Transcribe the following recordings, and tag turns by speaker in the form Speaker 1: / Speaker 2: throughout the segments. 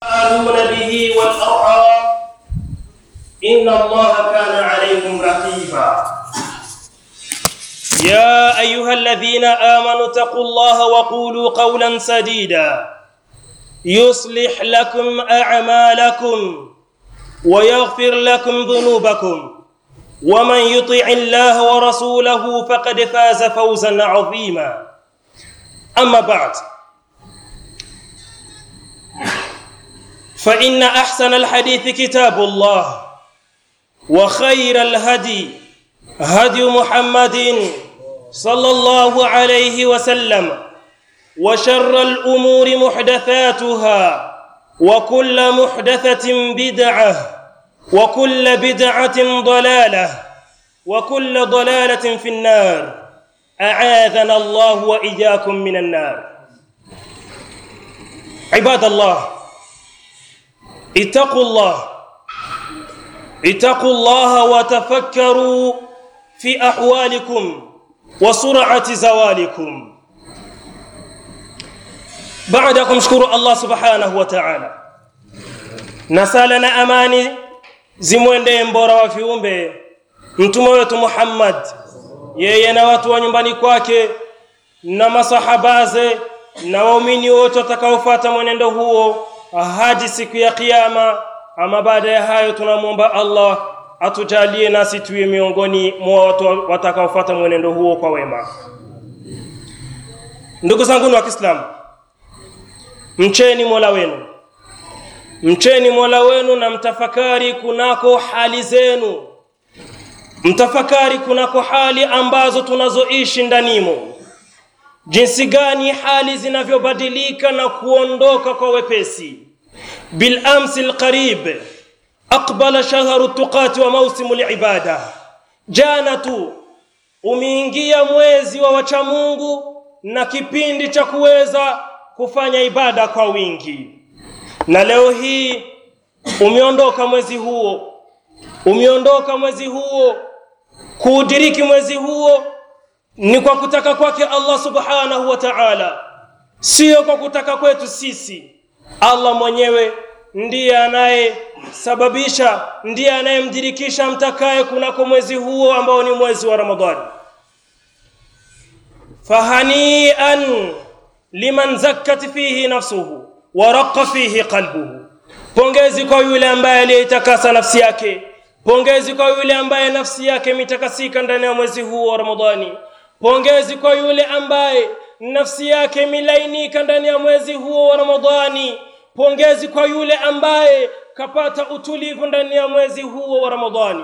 Speaker 1: تسألون به والأرحام إن الله كان عليكم رقيبا يا أيها الذين آمنوا اتقوا الله وقولوا قولا سديدا يصلح لكم أعمالكم ويغفر لكم ذنوبكم ومن يطع الله ورسوله فقد فاز فوزا عظيما أما بعد فإن أحسن الحديث كتاب الله وخير الهدي هدي محمد صلى الله عليه وسلم وشر الأمور محدثاتها وكل محدثة بدعة وكل بدعة ضلالة وكل ضلالة في النار أعاذنا الله وإياكم من النار عباد الله اتقوا الله اتقوا الله وتفكروا في أحوالكم وسرعة زوالكم baada ya kumshukuru Allah subhanahu wa ta'ala na sala na amani zimwendee mbora wa viumbe mtume wetu Muhammad yeye na watu wa nyumbani kwake na masahabaze na waumini wote watakaofuata mwenendo huo hadi siku ya kiyama ama baada ya hayo tunamwomba Allah atujalie nasi tuwe miongoni mwa watu watakaofuata mwenendo huo kwa wema ndugu zangu wa Kiislamu mcheni Mola wenu mcheni Mola wenu na mtafakari kunako hali zenu mtafakari kunako hali ambazo tunazoishi ndanimo jinsi gani hali zinavyobadilika na kuondoka kwa wepesi bil amsi alqarib aqbala shahru tuqati wa mausimu libada jana tu umeingia mwezi wa wacha Mungu na kipindi cha kuweza kufanya ibada kwa wingi na leo hii umeondoka mwezi huo umeondoka mwezi huo kuudiriki mwezi huo ni kwa kutaka kwake Allah subhanahu wa ta'ala sio kwa kutaka kwetu sisi Allah mwenyewe ndiye anayesababisha ndiye anayemdirikisha mtakaye kunako mwezi huo ambao ni mwezi wa Ramadhani fahanian liman zakkat fihi nafsuhu wa raqqa fihi qalbuhu pongezi kwa yule ambaye aliyetakasa nafsi yake pongezi kwa yule ambaye nafsi yake imetakasika ndani ya mwezi huu wa Ramadhani pongezi kwa yule ambaye nafsi yake imelainika ndani ya mwezi huo wa Ramadhani pongezi kwa yule ambaye kapata utulivu ndani ya mwezi huo wa Ramadhani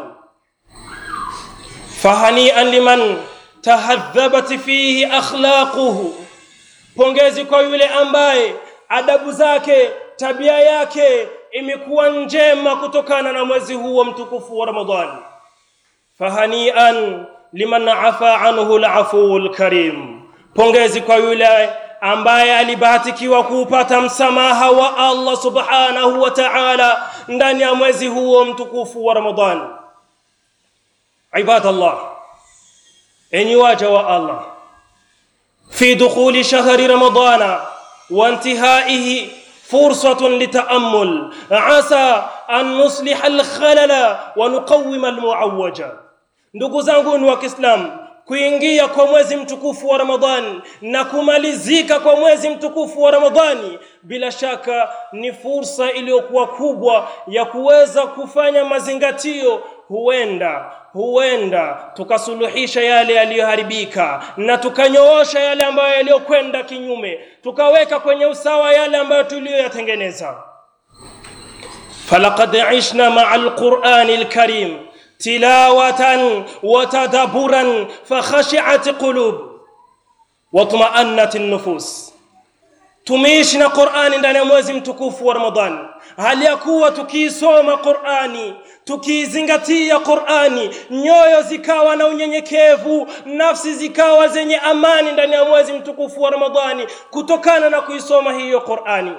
Speaker 1: fahanian liman tahadhabat fihi akhlaquhu pongezi kwa yule ambaye adabu zake tabia yake imekuwa njema kutokana na mwezi huu mtukufu wa Ramadhani fahanian liman afa anhu al karim pongezi kwa yule ambaye alibahatikiwa kuupata msamaha wa Allah subhanahu wa ta'ala ndani ya mwezi huo mtukufu wa Ramadhani ibadallah enyi waja wa Allah في دخول شهر رمضان وانتهائه فرصة لتأمل عسى أن نصلح الخلل ونقوم المعوج ndugu zangu wa Kiislamu kuingia kwa mwezi mtukufu wa Ramadhani na kumalizika kwa mwezi mtukufu wa Ramadhani bila shaka ni fursa iliyokuwa kubwa ya kuweza kufanya mazingatio huenda huenda tukasuluhisha yale yaliyoharibika na tukanyoosha yale ambayo yaliyokwenda kinyume tukaweka kwenye usawa yale ambayo tuliyoyatengeneza falaqad ishna ma'a alqur'ani alkarim tilawatan wa tadabburan fakhashi'at qulub watma'annat an-nufus tumeishi na Qur'ani ndani ya mwezi mtukufu wa Ramadhani hali ya kuwa tukiisoma Qur'ani tukiizingatia Qur'ani nyoyo zikawa na unyenyekevu nafsi zikawa zenye amani ndani ya mwezi mtukufu wa Ramadhani kutokana na kuisoma hiyo Qur'ani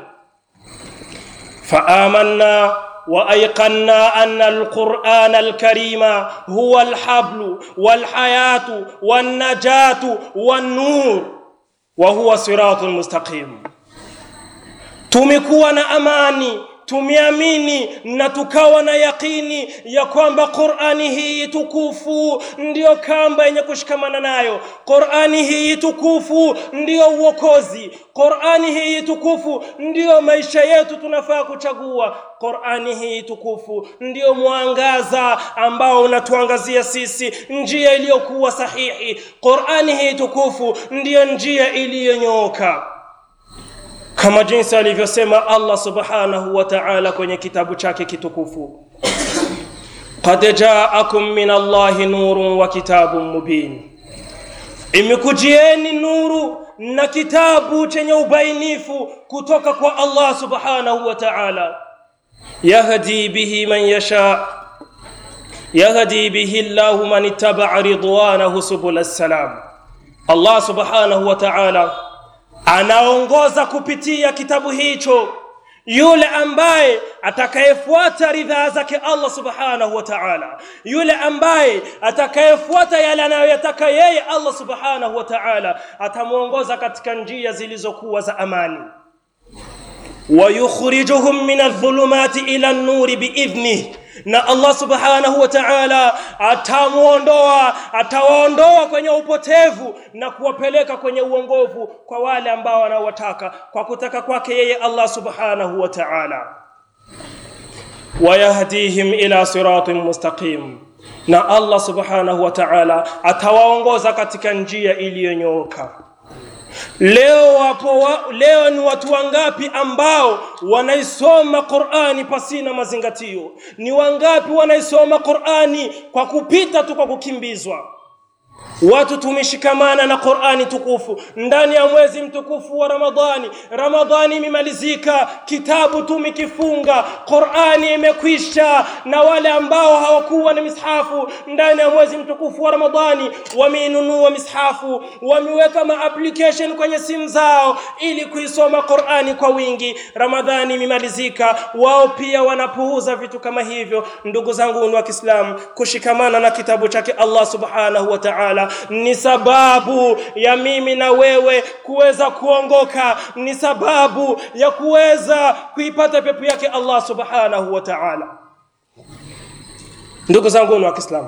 Speaker 1: faamanna وايقنا ان القران الكريم هو الحبل والحياه والنجاه والنور وهو صراط مستقيم tumekuwa na amani tumeamini na tukawa na yakini ya kwamba Qur'ani hii tukufu ndiyo kamba yenye kushikamana nayo. Qur'ani hii tukufu ndiyo uokozi. Qur'ani hii tukufu ndiyo maisha yetu tunafaa kuchagua. Qur'ani hii tukufu ndiyo mwangaza ambao unatuangazia sisi njia iliyokuwa sahihi. Qur'ani hii tukufu ndiyo njia iliyonyooka kama jinsi alivyosema Allah subhanahu wa ta'ala kwenye kitabu chake kitukufu qad ja'akum min Allahi nurun wa kitabun mubin imekujieni nuru na kitabu chenye ubainifu kutoka kwa Allah subhanahu wa ta'ala yahdi bihi man yasha yahdi bihi Allah man ittaba'a ridwanahu subul salam Allah subhanahu wa ta'ala anaongoza kupitia kitabu hicho yule ambaye atakayefuata ridhaa zake Allah subhanahu wa ta'ala yule ambaye atakayefuata yale anayoyataka yeye Allah subhanahu wa ta'ala atamuongoza katika njia zilizokuwa za amani ويخرجهم من الظلمات إلى النور بإذنه na Allah subhanahu wa ta'ala atamuondoa atawaondoa kwenye upotevu na kuwapeleka kwenye uongovu kwa wale ambao wanaowataka kwa kutaka kwake yeye Allah subhanahu wa ta'ala wayahdihim ila siratin mustaqim na Allah subhanahu wa ta'ala atawaongoza katika njia iliyonyooka Leo wapo wa, leo ni watu wangapi ambao wanaisoma Qur'ani pasina mazingatio? Ni wangapi wanaisoma Qur'ani kwa kupita tu kwa kukimbizwa? Watu tumeshikamana na Qur'ani tukufu ndani ya mwezi mtukufu wa Ramadhani. Ramadhani imemalizika, kitabu tumekifunga, Qur'ani imekwisha, na wale ambao hawakuwa na mishafu ndani ya mwezi mtukufu wa Ramadhani wameinunua mishafu, wameweka ma application kwenye simu zao ili kuisoma Qur'ani kwa wingi. Ramadhani imemalizika, wao pia wanapuuza vitu kama hivyo. Ndugu zangu wa Kiislamu, kushikamana na kitabu chake Allah subhanahu wa ta'ala ni sababu ya mimi na wewe kuweza kuongoka, ni sababu ya kuweza kuipata pepo yake Allah subhanahu wa ta'ala. Ndugu zangu wa Kiislamu,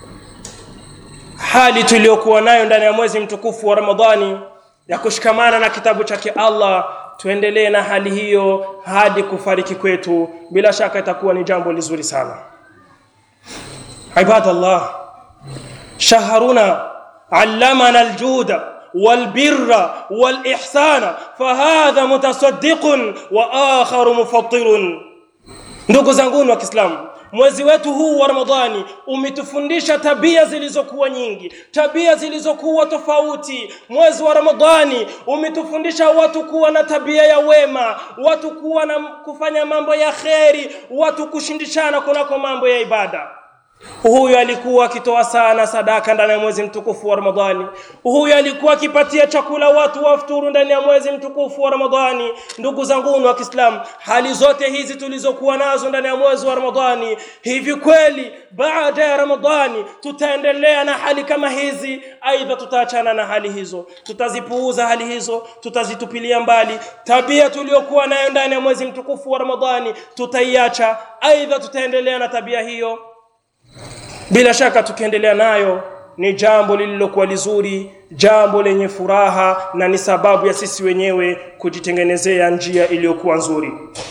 Speaker 1: hali tuliyokuwa nayo ndani ya mwezi mtukufu wa Ramadhani ya kushikamana na kitabu chake Allah, tuendelee na hali hiyo hadi kufariki kwetu, bila shaka itakuwa ni jambo lizuri sana. Ibadallah, شهرنا علمنا الجود والبر والإحسان فهذا متصدق وآخر مفطر ndugu zanguni wa Kiislamu mwezi wetu huu wa Ramadhani umetufundisha tabia zilizokuwa nyingi, tabia zilizokuwa tofauti. Mwezi wa Ramadhani umetufundisha watu kuwa na tabia ya wema, watu kuwa na kufanya mambo ya kheri, watu kushindishana kunako mambo ya ibada. Huyu alikuwa akitoa sana sadaka ndani ya mwezi mtukufu wa Ramadhani. Huyu alikuwa akipatia chakula watu wafuturu ndani ya mwezi mtukufu wa Ramadhani. Ndugu zangu wa Kiislamu, hali zote hizi tulizokuwa nazo ndani ya mwezi wa Ramadhani, hivi kweli baada ya Ramadhani tutaendelea na hali kama hizi? Aidha tutaachana na hali hizo, tutazipuuza hali hizo, tutazitupilia mbali. Tabia tuliyokuwa nayo ndani ya mwezi mtukufu wa Ramadhani tutaiacha, aidha tutaendelea na tabia hiyo bila shaka tukiendelea nayo ni jambo lililokuwa lizuri, jambo lenye furaha na ni sababu ya sisi wenyewe kujitengenezea njia iliyokuwa nzuri.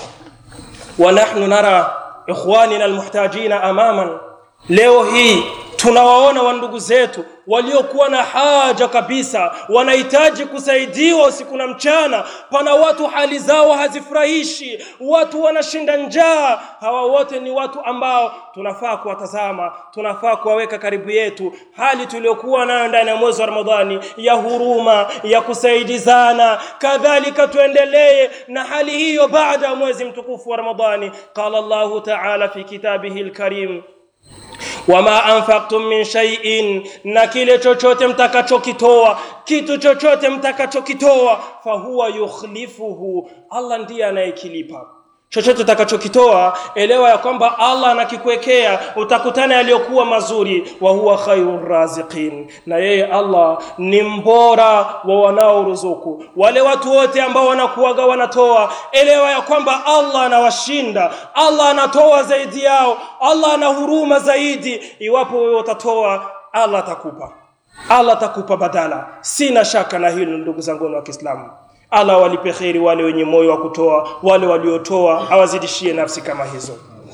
Speaker 1: wa nahnu nara ikhwanina almuhtajina amaman, leo hii tunawaona wandugu zetu waliokuwa na haja kabisa, wanahitaji kusaidiwa usiku na mchana. Pana watu hali zao hazifurahishi, watu wanashinda njaa. Hawa wote ni watu ambao tunafaa kuwatazama, tunafaa kuwaweka karibu yetu. Hali tuliyokuwa nayo ndani ya mwezi wa Ramadhani ya huruma, ya kusaidizana, kadhalika tuendelee na hali hiyo baada ya mwezi mtukufu wa Ramadhani. Qala Allahu ta'ala fi kitabihi alkarim wama anfaqtum min shay'in, na kile chochote mtakachokitoa, kitu chochote mtakachokitoa, fahuwa yukhlifuhu, Allah ndiye anayekilipa chochote utakachokitoa elewa ya kwamba Allah anakikuwekea utakutana yaliyokuwa mazuri wa huwa khairur raziqin na yeye Allah ni mbora wa wanaoruzuku wale watu wote ambao wanakuaga wanatoa elewa ya kwamba Allah anawashinda Allah anatoa zaidi yao Allah ana huruma zaidi iwapo wewe utatoa Allah atakupa Allah atakupa badala sina shaka na hilo ndugu zangu wa Kiislamu Allah walipe kheri wale wenye moyo wa kutoa wale waliotoa awazidishie nafsi kama hizo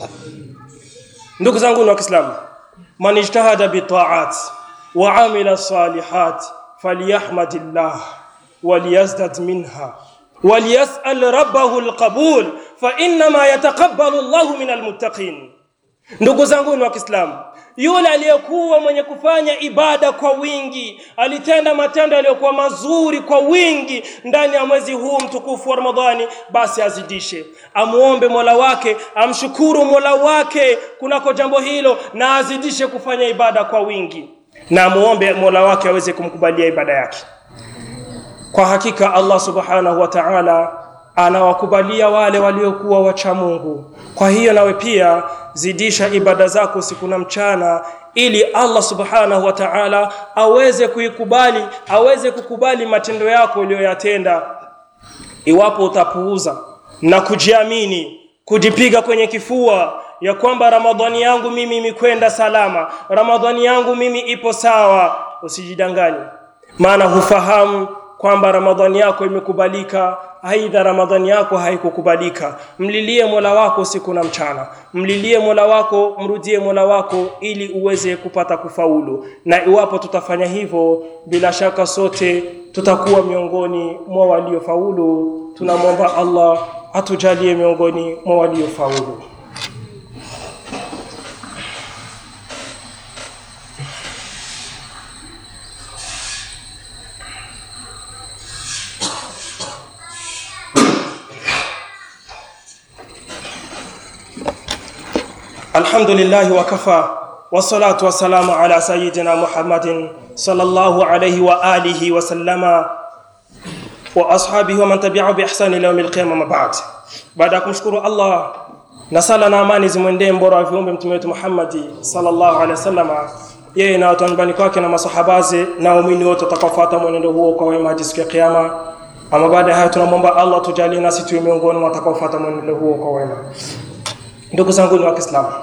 Speaker 1: ndugu zangu wa Kiislamu man ijtahada bi ta'at wa amila salihat falyahmadillah waliyazdad minha وليسأل ربه القبول فإنما يتقبل الله من المتقين ndugu zangu wa Kiislamu yule aliyekuwa mwenye kufanya ibada kwa wingi alitenda matendo yaliyokuwa mazuri kwa wingi ndani ya mwezi huu mtukufu wa Ramadhani basi azidishe amuombe Mola wake amshukuru Mola wake kunako jambo hilo na azidishe kufanya ibada kwa wingi na amuombe Mola wake aweze kumkubalia ibada yake kwa hakika Allah subhanahu wa ta'ala anawakubalia wale waliokuwa wacha Mungu kwa hiyo nawe pia zidisha ibada zako usiku na mchana ili Allah subhanahu wa ta'ala aweze kuikubali aweze kukubali matendo yako uliyoyatenda iwapo utapuuza na kujiamini kujipiga kwenye kifua ya kwamba ramadhani yangu mimi imekwenda salama ramadhani yangu mimi ipo sawa usijidanganye maana hufahamu kwamba ramadhani yako imekubalika aidha ramadhani yako haikukubalika mlilie mola wako siku na mchana mlilie mola wako mrudie mola wako ili uweze kupata kufaulu na iwapo tutafanya hivyo bila shaka sote tutakuwa miongoni mwa waliofaulu tunamwomba allah atujalie miongoni mwa waliofaulu الحمد لله وكفى والصلاة والسلام على سيدنا محمد صلى الله عليه وآله وسلم وأصحابه ومن تبعه بإحسان إلى يوم القيامة ما بعد بعد kumshukuru Allah na sala na amani zimwendee mbora wa viumbe mtume wetu Muhammad sallallahu alaihi wasallam yeye na watu nyumbani kwake na masahabaze na waumini wote watakaofuata mwenendo huo kwa wema hadi siku ya kiyama ama baada ya hayo tunamwomba Allah tujalie nasi tuwe miongoni mwa watakaofuata mwenendo huo kwa wema ndugu zangu ni wa Kiislamu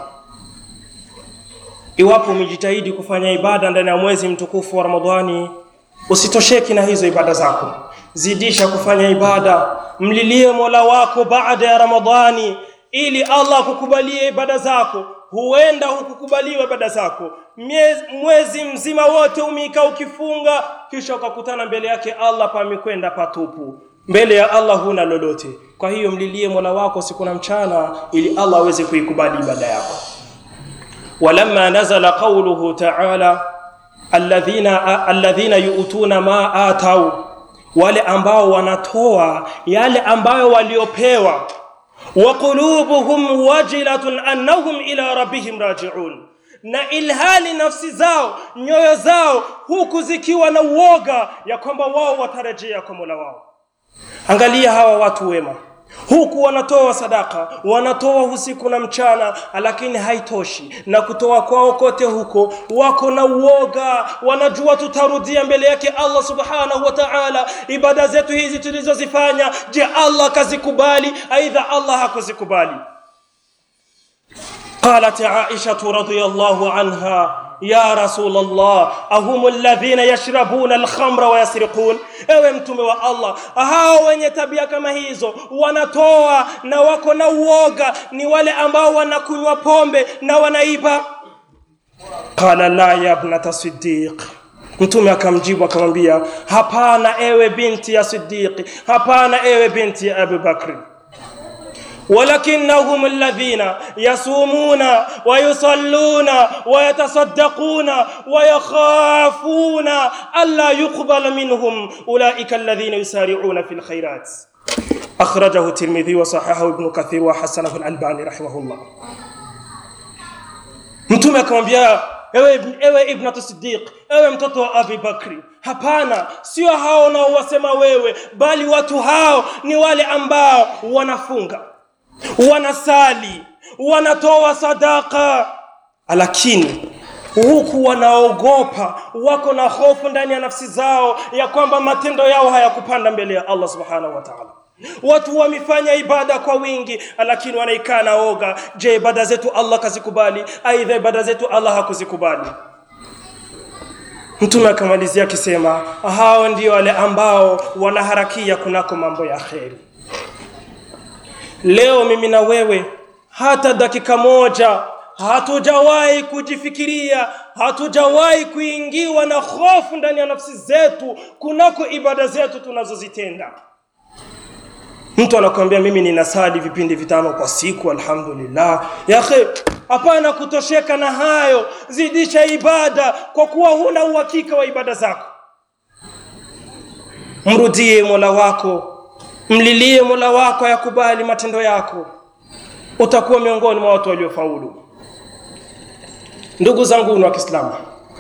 Speaker 1: iwapo umejitahidi kufanya ibada ndani ya mwezi mtukufu wa Ramadhani usitosheki na hizo ibada zako zidisha kufanya ibada mlilie Mola wako baada ya Ramadhani ili Allah akukubalie ibada zako huenda hukukubaliwa ibada zako Miezi, mwezi mzima wote umeika ukifunga kisha ukakutana mbele yake Allah pamekwenda patupu mbele ya Allah huna lolote kwa hiyo mlilie Mola wako siku na mchana ili Allah aweze kuikubali ibada yako ولما نزل قوله تعالى الذين الذين يؤتون ما آتوا wale ambao wanatoa yale ambayo waliopewa wa qulubuhum wajilatun annahum ila rabbihim raji'un na ilhali nafsi zao nyoyo zao huku zikiwa na uoga ya kwamba wao watarejea kwa Mola wao angalia hawa watu wema huku wanatoa sadaka wanatoa usiku na mchana lakini haitoshi na kutoa kwao kote huko wako na uoga wanajua tutarudia mbele yake Allah subhanahu wa ta'ala ibada zetu hizi tulizozifanya je Allah kazikubali aidha Allah hakuzikubali قالت عائشة رضي الله عنها يا رسول الله أهم الذين يشربون الخمر ويسرقون ewe mtume wa Allah hao wenye tabia kama hizo wanatoa na wako na uoga ni wale ambao wanakunywa pombe na wanaiba qala la ya ibnata siddiq mtume akamjibu akamwambia hapana ewe binti ya siddiqi hapana ewe binti ya Abu Bakri ولكنهم الذين يصومون ويصلون ويتصدقون ويخافون ألا يقبل منهم أولئك الذين يسارعون في الخيرات أخرجه الترمذي وصححه ابن كثير وحسنه الألباني رحمه الله mtume akamwambia ewe, ewe ibnatu sidiq ewe mtoto wa abi bakri hapana sio hao unaowasema wewe bali watu hao ni wale ambao wanafunga wanasali wanatoa sadaka lakini huku wanaogopa wako na hofu ndani ya nafsi zao ya kwamba matendo yao hayakupanda mbele ya Allah subhanahu wa ta'ala watu wamefanya ibada kwa wingi lakini wanaikaa na oga je ibada zetu Allah kazikubali aidha ibada zetu Allah hakuzikubali Mtume akamalizia akisema hao ndio wale ambao wanaharakia kunako mambo ya kheri. Leo mimi na wewe hata dakika moja hatujawahi kujifikiria, hatujawahi kuingiwa na hofu ndani ya nafsi zetu kunako ibada zetu tunazozitenda. Mtu anakuambia mimi ninasali vipindi vitano kwa siku, alhamdulillah. Ya akhi, hapana kutosheka na hayo, zidisha ibada kwa kuwa huna uhakika wa ibada zako. Mrudie Mola wako, mlilie Mola wako yakubali matendo yako, utakuwa miongoni mwa watu waliofaulu. Ndugu zangu wa Kiislamu,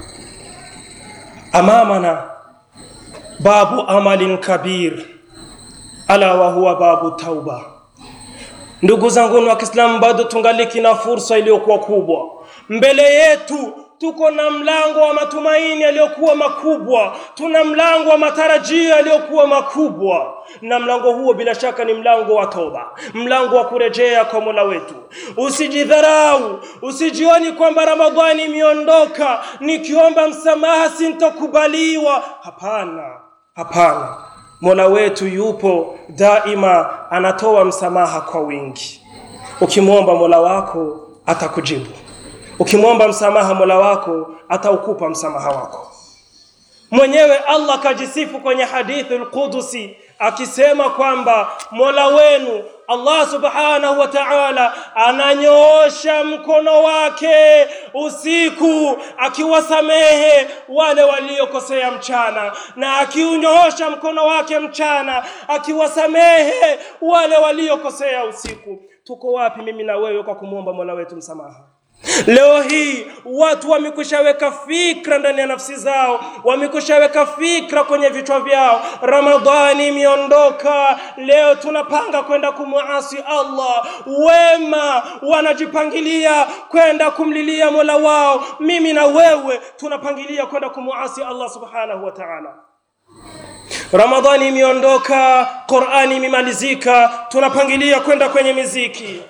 Speaker 1: amamana babu amalin kabir ala wa huwa babu tauba. Ndugu zangu wa Kiislamu, bado tungaliki na fursa iliyokuwa kubwa mbele yetu. Tuko na mlango wa matumaini yaliyokuwa makubwa, tuna mlango wa matarajio yaliyokuwa makubwa, na mlango huo bila shaka ni mlango wa toba, mlango wa kurejea kwa Mola wetu. Usijidharau, usijioni kwamba Ramadhani imeondoka, nikiomba msamaha sintokubaliwa. Hapana, hapana. Mola wetu yupo daima, anatoa msamaha kwa wingi. Ukimwomba Mola wako atakujibu, ukimwomba msamaha Mola wako ataukupa msamaha wako. Mwenyewe Allah kajisifu kwenye hadithi al-Qudusi akisema kwamba Mola wenu Allah subhanahu wa ta'ala ananyoosha mkono wake usiku akiwasamehe wale waliokosea mchana, na akiunyoosha mkono wake mchana akiwasamehe wale waliokosea usiku. Tuko wapi mimi na wewe kwa kumwomba Mola wetu msamaha? Leo hii watu wamekushaweka fikra ndani ya nafsi zao, wamekushaweka fikra kwenye vichwa vyao. Ramadhani imeondoka, leo tunapanga kwenda kumuasi Allah. Wema wanajipangilia kwenda kumlilia Mola wao, mimi na wewe tunapangilia kwenda kumuasi Allah subhanahu wa ta'ala. Ramadhani imeondoka, Qur'ani imemalizika, tunapangilia kwenda kwenye miziki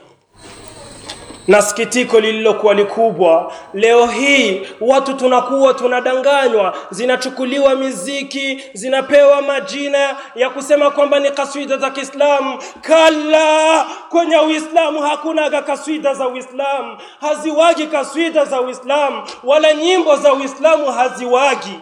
Speaker 1: na sikitiko lililokuwa likubwa leo hii watu tunakuwa tunadanganywa zinachukuliwa miziki zinapewa majina ya kusema kwamba ni kaswida za Kiislamu kala kwenye Uislamu hakunaga kaswida za Uislamu haziwagi kaswida za Uislamu wala nyimbo za Uislamu haziwagi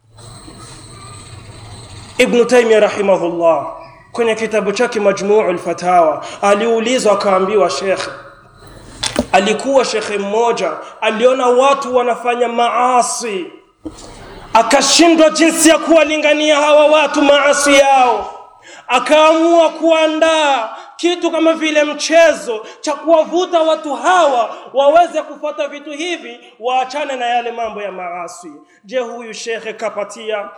Speaker 1: Ibn Taymiyyah rahimahullah kwenye kitabu chake Majmu'ul Fatawa aliulizwa akaambiwa shekhe alikuwa shekhe mmoja aliona watu wanafanya maasi akashindwa jinsi ya kuwalingania hawa watu maasi yao akaamua kuandaa kitu kama vile mchezo cha kuwavuta watu hawa waweze kufuata vitu hivi waachane na yale mambo ya maasi je huyu shekhe kapatia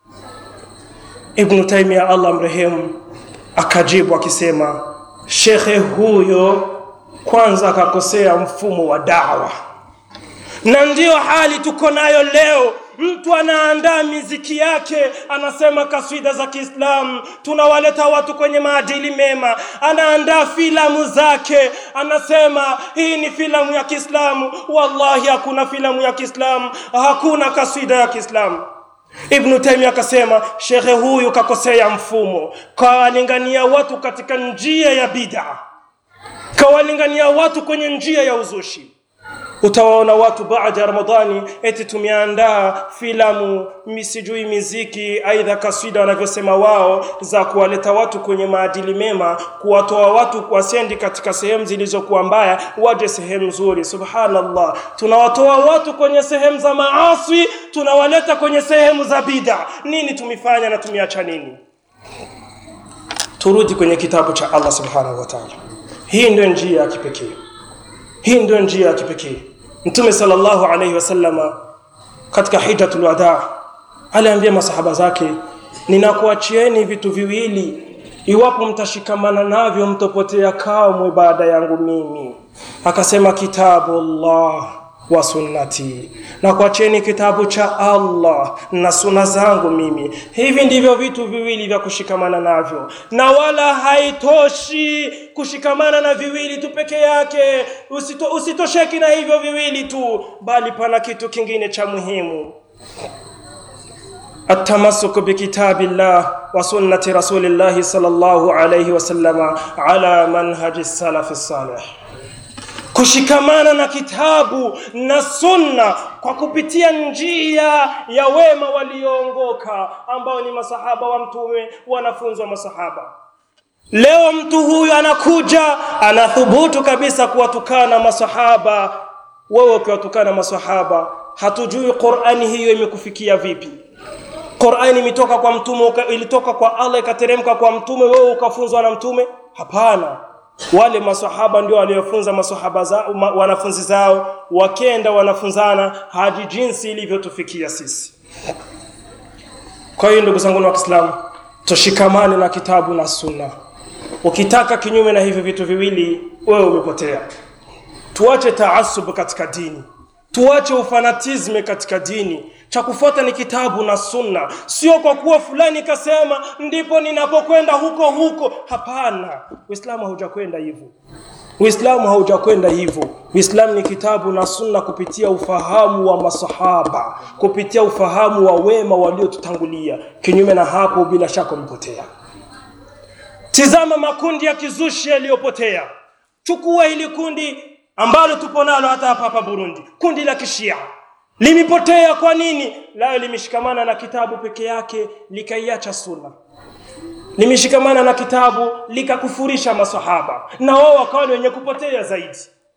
Speaker 1: Ibn Taymiyyah Allah mrehemu akajibu akisema shekhe huyo kwanza akakosea mfumo wa dawa na ndiyo hali tuko nayo leo mtu anaandaa miziki yake anasema kaswida za Kiislamu tunawaleta watu kwenye maadili mema anaandaa filamu zake anasema hii ni filamu ya Kiislamu wallahi hakuna filamu ya Kiislamu hakuna kaswida ya Kiislamu Ibn Taymiyyah akasema shekhe huyu kakosea mfumo kawalingania watu katika njia ya bid'a kawalingania watu kwenye njia ya uzushi utawaona watu baada ya ramadhani eti tumeandaa filamu misijui miziki aidha kaswida wanavyosema wao za kuwaleta watu kwenye maadili mema kuwatoa watu wasendi katika sehemu zilizokuwa mbaya waje sehemu nzuri subhanallah tunawatoa watu kwenye sehemu za maaswi tunawaleta kwenye sehemu za bida nini tumefanya na tumeacha nini turudi kwenye kitabu cha Allah subhanahu wa ta'ala hii ndio njia ya kipekee hii ndio njia ya kipekee mtume sallallahu alayhi wasallama katika hijjatul wadaa aliambia masahaba zake ninakuachieni vitu viwili iwapo mtashikamana navyo mtopotea kamwe baada yangu mimi akasema kitabu Allah wa sunnati na kuacheni kitabu cha Allah na suna zangu mimi hivi ndivyo vitu viwili vya kushikamana navyo na wala haitoshi kushikamana na viwili tu peke yake Usito, usitosheki na hivyo viwili tu bali pana kitu kingine cha muhimu التمسك بكتاب الله وسنة رسول الله صلى الله عليه وسلم على منهج السلف الصالح kushikamana na kitabu na sunna kwa kupitia njia ya wema walioongoka ambao ni masahaba wa mtume wanafunzi wa masahaba leo mtu huyu anakuja anathubutu kabisa kuwatukana masahaba wewe ukiwatukana masahaba hatujui qurani hiyo imekufikia vipi qurani imetoka kwa mtume ilitoka kwa allah ikateremka kwa mtume wewe ukafunzwa na mtume hapana wale masahaba ndio waliofunza masahaba zao ma, wanafunzi zao wakenda wanafunzana hadi jinsi ilivyotufikia sisi kwa hiyo ndugu zangu wa Kiislamu tushikamane na kitabu na sunna ukitaka kinyume na hivyo vitu viwili wewe umepotea tuache taasub katika dini tuache ufanatisme katika dini cha kufuata ni kitabu na sunna sio kwa kuwa fulani kasema ndipo ninapokwenda huko huko hapana uislamu haujakwenda hivyo uislamu haujakwenda hivyo uislamu ni kitabu na sunna kupitia ufahamu wa masahaba kupitia ufahamu wa wema waliotutangulia kinyume na hapo bila shaka umepotea tizama makundi ya kizushi yaliyopotea chukua hili kundi ambalo tupo nalo hata hapa hapa Burundi kundi la kishia limepotea kwa nini lao limeshikamana na kitabu peke yake likaiacha sunna limeshikamana na kitabu likakufurisha masahaba na wao wakawa ni wenye kupotea zaidi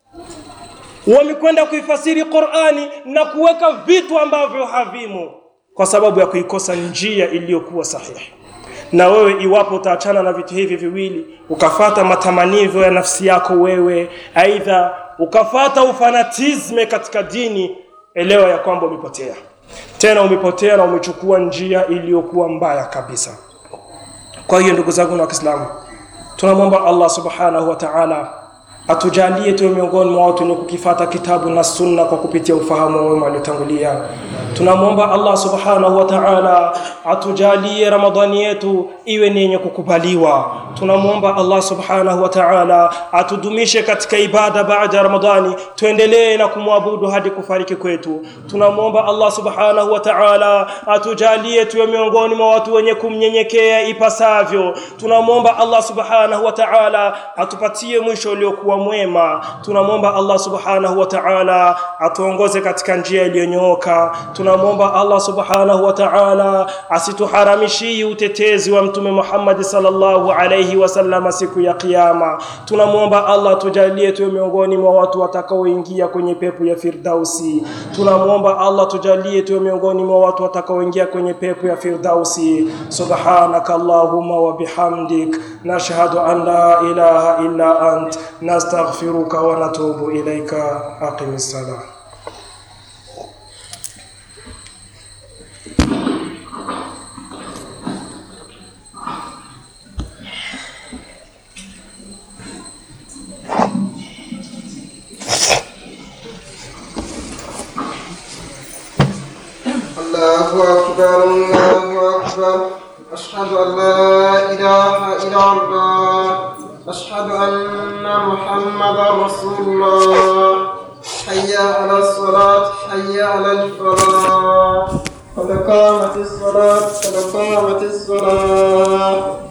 Speaker 1: wamekwenda kuifasiri Qur'ani na kuweka vitu ambavyo havimo kwa sababu ya kuikosa njia iliyokuwa sahihi na wewe iwapo utaachana na vitu hivi viwili ukafata matamanivyo ya nafsi yako wewe aidha ukafata ufanatisme katika dini elewa ya kwamba umepotea tena umepotea na umechukua njia iliyokuwa mbaya kabisa kwa hiyo ndugu zangu wa Kiislamu tunamwomba Allah subhanahu wa ta'ala atujalie tuwe miongoni mwa watu wenye kukifata kitabu na sunna kwa kupitia ufahamu wa wema waliotangulia tunamwomba Allah subhanahu wa ta'ala atujalie ramadhani yetu iwe ni yenye kukubaliwa tunamwomba Allah subhanahu wa ta'ala atudumishe katika ibada baada ya ramadhani tuendelee na kumwabudu hadi kufariki kwetu tunamwomba Allah subhanahu wa ta'ala atujalie tuwe miongoni mwa watu wenye kumnyenyekea ipasavyo tunamwomba Allah subhanahu wa ta'ala atupatie mwisho uliokuwa mwema tunamwomba Allah subhanahu wa ta'ala atuongoze katika njia iliyonyooka tunamwomba Allah subhanahu wa ta'ala asituharamishii utetezi wa mtume Muhammad sallallahu alayhi wasallam siku ya kiyama tunamwomba Allah tujalie tuwe miongoni mwa watu watakaoingia kwenye pepo ya firdausi tunamwomba Allah tujalie tuwe miongoni mwa watu watakaoingia kwenye pepo ya firdausi subhanaka allahumma wa bihamdik nashhadu an la ilaha illa ant nastaghfiruka wa natubu ilayka aqimis salam
Speaker 2: الله أكبر الله أكبر أشهد أن لا إله إلا الله أشهد أن محمدا رسول الله حي على الصلاة حي على الفلاح قد قامت الصلاة قد قامت الصلاة